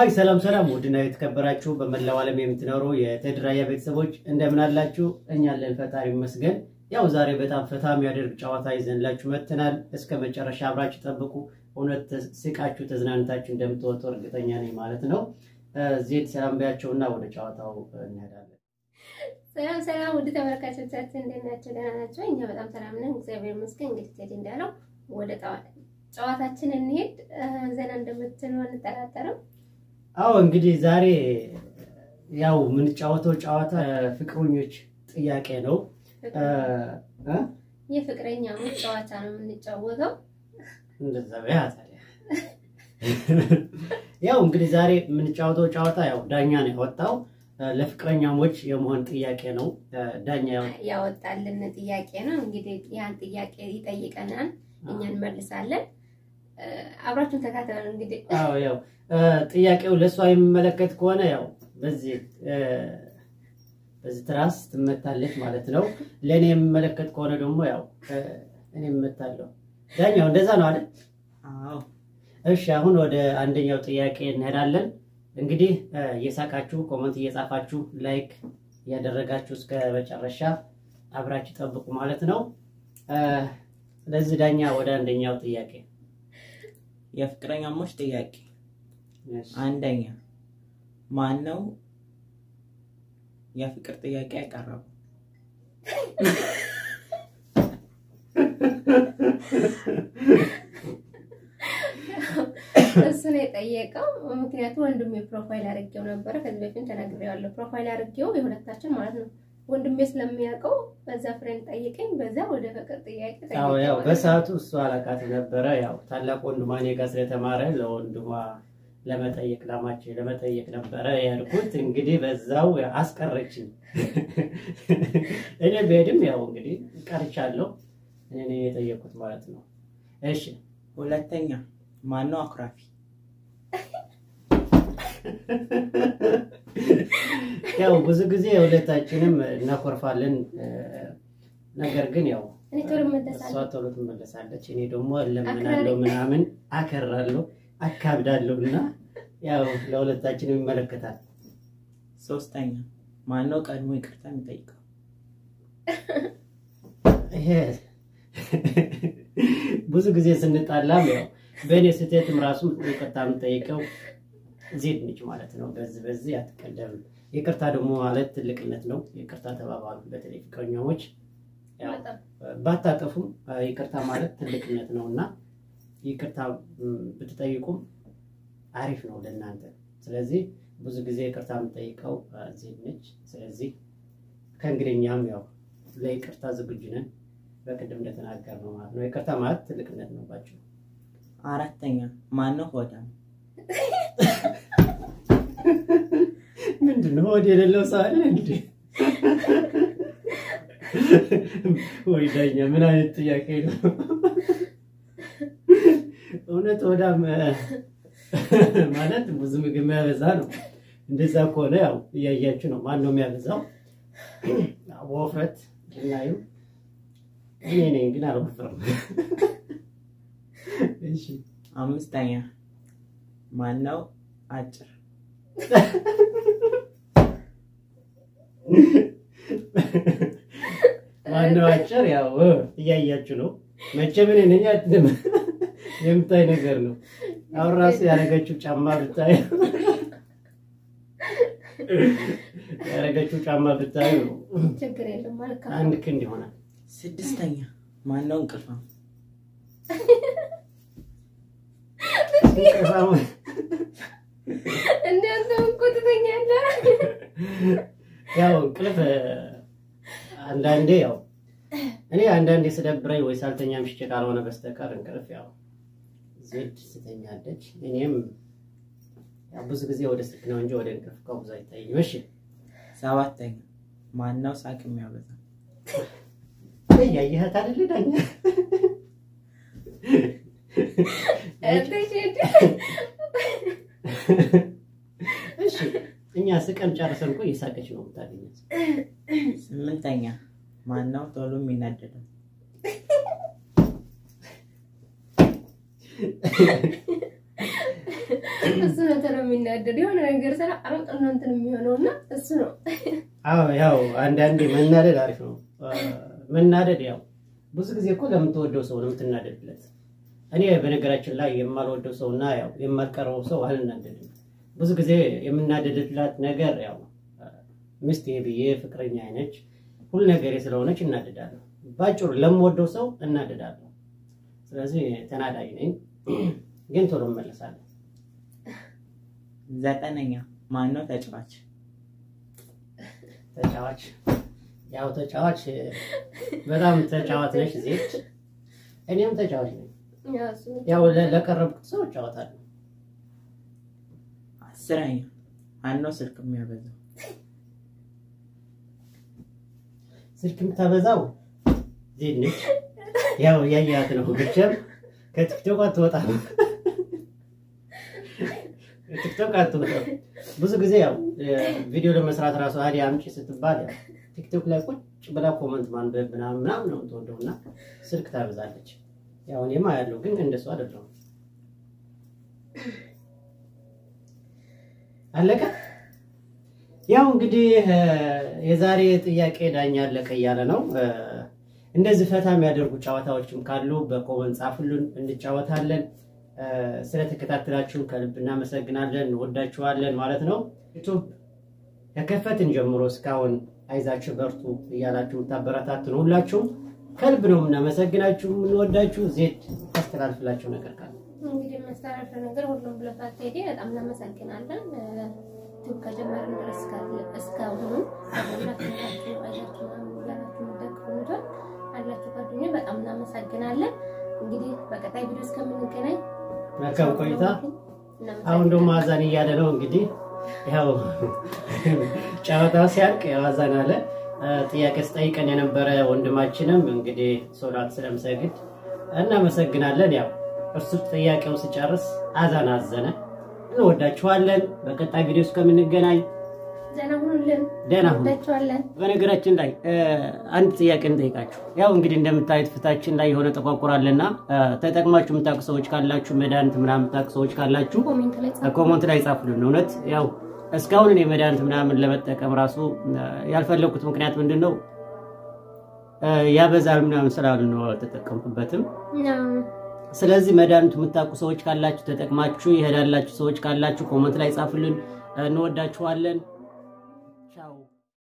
አይ ሰላም ሰላም፣ ውድና የተከበራችሁ በመላው ዓለም የምትኖሩ የቴድራያ ቤተሰቦች እንደምን አላችሁ? እኛ አለን ፈጣሪ ይመስገን። ያው ዛሬ በጣም ፈታ የሚያደርግ ጨዋታ ይዘንላችሁ መጥተናል። እስከ መጨረሻ አብራችሁ ጠብቁ። እውነት ስቃችሁ ተዝናንታችሁ እንደምትወጡ እርግጠኛ ነኝ ማለት ነው። ዜድ ሰላም ቢያቸውና ወደ ጨዋታው እንሄዳለን። ሰላም ሰላም፣ ውድ ተመልካቾቻችን እንዴት ናቸው? ደህና ናቸው? እኛ በጣም ሰላም ነን፣ እግዚአብሔር ይመስገን። እንግዲህ ቴዲ እንዳለው ወደ ጨዋታችን እንሄድ። ዘና እንደምትሉ አንጠራጠርም። አዎ እንግዲህ ዛሬ ያው የምንጫወተው ጨዋታ ፍቅረኞች ጥያቄ ነው። የፍቅረኛሞች ጨዋታ ነው የምንጫወተው። እንደዛ በያ ታዲያ ያው እንግዲህ ዛሬ የምንጫወተው ጨዋታ ያው ዳኛ ነው ያወጣው ለፍቅረኛሞች የመሆን ጥያቄ ነው። ዳኛ ያወጣልን ጥያቄ ነው። እንግዲህ ያን ጥያቄ ይጠይቀናል፣ እኛ እንመልሳለን። አብራችሁን ተካተሉ። እንግዲህ አዎ ያው ጥያቄው ለእሷ የሚመለከት ከሆነ ያው በዚህ በዚህ ትራስ ትመታለች ማለት ነው። ለእኔ የሚመለከት ከሆነ ደግሞ ያው እኔ እመታለሁ። ዳኛው እንደዛ ነው አይደል? አዎ። እሺ አሁን ወደ አንደኛው ጥያቄ እንሄዳለን። እንግዲህ እየሳቃችሁ ኮመንት እየጻፋችሁ ላይክ እያደረጋችሁ እስከ መጨረሻ አብራችሁ ጠብቁ ማለት ነው። ስለዚህ ዳኛ ወደ አንደኛው ጥያቄ የፍቅረኛሞች ጥያቄ አንደኛ ማን ነው የፍቅር ጥያቄ ያቀረበው? እሱ ነው የጠየቀው። ምክንያቱም ወንድሜ ፕሮፋይል አድርጌው ነበረ ከዚህ በፊት ተናግሬዋለሁ። ፕሮፋይል አድርጌው የሁለታችን ማለት ነው። ወንድሜ ስለሚያውቀው በዛ ፍሬንድ ጠይቀኝ፣ በዛ ወደ ፍቅር ጥያቄ ያው ያው በሰዓቱ እሱ አላቃት ነበረ። ያው ታላቅ ወንድሟ እኔ ጋር ስለተማረ ለወንድሟ ለመጠየቅ ላማች ለመጠየቅ ነበረ ያልኩት። እንግዲህ በዛው አስቀረችኝ። እኔ ብሄድም ያው እንግዲህ ቀርቻለሁ። እኔ የጠየቁት ማለት ነው። እሺ ሁለተኛ ማን ነው አኩራፊ? ያው ብዙ ጊዜ ሁለታችንም እናኮርፋለን። ነገር ግን ያው እኔ ቶሎ እሷ እመለሳለሁ። ቶሎ ትመለሳለች፣ እኔ ደግሞ እለምናለሁ ምናምን አከራለሁ አካብዳለሁ እና ያው ለሁለታችንም ይመለከታል። ሶስተኛ ማን ነው ቀድሞ ይቅርታ የሚጠይቀው? ይሄ ብዙ ጊዜ ስንጣላም ያው በእኔ ስህተትም ራሱ ይቅርታ የምጠይቀው ዜድ ነች ማለት ነው። በዚህ በዚህ አትቀደምም። ይቅርታ ደግሞ ማለት ትልቅነት ነው። ይቅርታ ተባባሉ። በተለይ ፍቅረኛሞች ያው በጣም ባታጠፉም ይቅርታ ማለት ትልቅነት ነው እና ይቅርታ ብትጠይቁም አሪፍ ነው ለእናንተ። ስለዚህ ብዙ ጊዜ ይቅርታ የምጠይቀው ዜድ ነች። ስለዚህ ከእንግዲኛም ያው ለይቅርታ ዝግጁ ነን። በቅድም እንደተናገር ነው ማለት ነው። ይቅርታ ማለት ትልቅነት ነው ባቸው። አራተኛ ማን ነው ሆዳም? ምንድን ነው ወደ የሌለው ሰው አለ እንግዲህ ወይ ዳኛ፣ ምን አይነት ጥያቄ ነው? እውነት ወዳም ማለት ብዙ ምግብ የሚያበዛ ነው። እንደዛ ከሆነ ያው እያያችሁ ነው። ማን ነው የሚያበዛው? በውፍረት እናዩ እኔ ነኝ፣ ግን አልወፍርም። እሺ አምስተኛ ማን ነው አጭር? ማነው አጭር? ያው እያያችሁ ነው። መቼም እኔ ነኝ አትልም። የምታይ ነገር ነው። አሁን ራሱ ያደረገችው ጫማ ብታዩ ያደረገችው ጫማ ብታዩ ችግር የለም ማለት አንድ ክንድ ይሆናል። ስድስተኛ ማን ነው እንቅልፋም? እንቅልፋም እንዲያንተ እኮ ትተኛለህ። ያው እንቅልፍ አንዳንዴ ያው እኔ አንዳንዴ ስደብረኝ ወይ ሳልተኛ ምሽቼ ካልሆነ በስተቀር እንቅልፍ ያው ዜድ ስተኛለች። እኔም ያው ብዙ ጊዜ ወደ ስልክ ነው እንጂ ወደ እንቅልፍ ከብዙ አይታይም። እሺ ሰባተኛ ማን ነው ሳቅ የሚያበዛ? እያየኸት አይደል ዳኛ? እሺ እኛ ስቀን ጨርሰን እኮ እየሳቀች ነው የምታገኛት። ስምንተኛ ማን ነው ቶሎ የሚናደደው? እሱ ነው ቶሎ የሚናደድ የሆነ ነገር ስራ አሮጥ ነው እንትን የሚሆነው እና እሱ ነው አዎ ያው አንዳንዴ መናደድ አሪፍ ነው። መናደድ ያው ብዙ ጊዜ እኮ ለምትወደው ሰው ነው የምትናደድለት። እኔ በነገራችን ላይ የማልወደው ሰው እና ያው የማልቀረበው ሰው አልናደድም። ብዙ ጊዜ የምናደድላት ነገር ያው ሚስቴ ብዬ ፍቅረኛ አይነች ሁሉ ነገሬ ስለሆነች እናደዳለሁ። ባጭሩ ለምወደው ሰው እናደዳለሁ። ስለዚህ ተናዳጅ ነኝ፣ ግን ቶሎ እመለሳለሁ። ዘጠነኛ ማነው ተጫዋች? ተጫዋች ያው ተጫዋች በጣም ተጫዋት ነች ዜች፣ እኔም ተጫዋች ነኝ። ያው እሱ ነው። ያው ለ- ለቀረብኩት ሰው እጫወታለሁ። አስረኛ ማነው ስልክ የሚያበዛው? ስልክ የምታበዛው ዜድ ነች። ያው ያያት ነው ብቻም ከቲክቶክ አትወጣም። ቲክቶክ አትወጣም። ብዙ ጊዜ ያው ቪዲዮ ለመስራት ራሱ አዲ አምጪ ስትባል ያው ቲክቶክ ላይ ቁጭ ብላ ኮመንት ማንበብ ምናምን ምናምን ነው የምትወደው እና ስልክ ታበዛለች። ያው እኔማ ያለው ግን እንደሱ አይደለም። አለቀ። ያው እንግዲህ እ፣ የዛሬ ጥያቄ ዳኛ አለቀ እያለ ነው። እ፣ እንደዚህ ፈታ የሚያደርጉ ጨዋታዎችም ካሉ በኮመንት ጻፉልን፣ እንጫወታለን። እ፣ ስለተከታተላችሁን ከልብ እናመሰግናለን፣ እንወዳችኋለን ማለት ነው። ዩቱብ ከከፈትን ጀምሮ እስካሁን አይዛችሁ በርቱ እያላችሁ የምታበረታቱን ሁላችሁም ከልብ ነው የምናመሰግናችሁ፣ የምንወዳችሁ። ዜድ ታስተላልፍላችሁ ነገር ካለ እንግዲህ የሚያስተላልፈው ነገር ሁሉም ብለፋት ቴዲ በጣም እናመሰግናለን። ዩቱብ ከጀመርን ድረስ እስካለ- እስካሁኑ ሁላችሁ አይዛችሁ ምናምን ብላችሁ የምትደግፉን አላችሁ ጓደኞች በጣም እናመሰግናለን። እንግዲህ በቀጣይ ቪዲዮ እስከምንገናኝ መልካም ቆይታ። እናመሰግናለን። አሁን ደግሞ አዛን እያለ ነው እንግዲህ ያው ጨዋታው ሲያልቅ ያው አዛን አለ። እ፣ ጥያቄ ስጠይቀን የነበረ ወንድማችንም እንግዲህ ሶላት ስለምሰግድ እናመሰግናለን። ያው እርሱ ጥያቄው ሲጨርስ አዛን አዘነ። እንወዳችኋለን። በቀጣይ ቪዲዮ እስከምንገናኝ ዘና ሁኑልን። ደህና ሁኑ። እንወዳችኋለን። በነገራችን ላይ እ፣ አንድ ጥያቄ እንጠይቃችሁ። ያው እንግዲህ እንደምታዩት ፊታችን ላይ የሆነ ጠቋቁራልና ተጠቅማችሁ የምታውቁ ሰዎች ካላችሁ መድኃኒት ምናምን የምታውቁ ሰዎች ካላችሁ ኮሜንት ላይ ጻፉ። ኮመንት ላይ ጻፉልን። እውነት ያው እስካሁን እኔ መድኃኒት ምናምን ለመጠቀም ራሱ እ፣ ያልፈለኩት ምክንያት ምንድን ነው እ፣ ያበዛል ምናምን ስላሉ ነው አልተጠቀምኩበትም። እና ስለዚህ መድኃኒቱ የምታውቁ ሰዎች ካላችሁ ተጠቅማችሁ ይሄዳላችሁ ሰዎች ካላችሁ ኮመንት ላይ ጻፉልን። እንወዳችኋለን።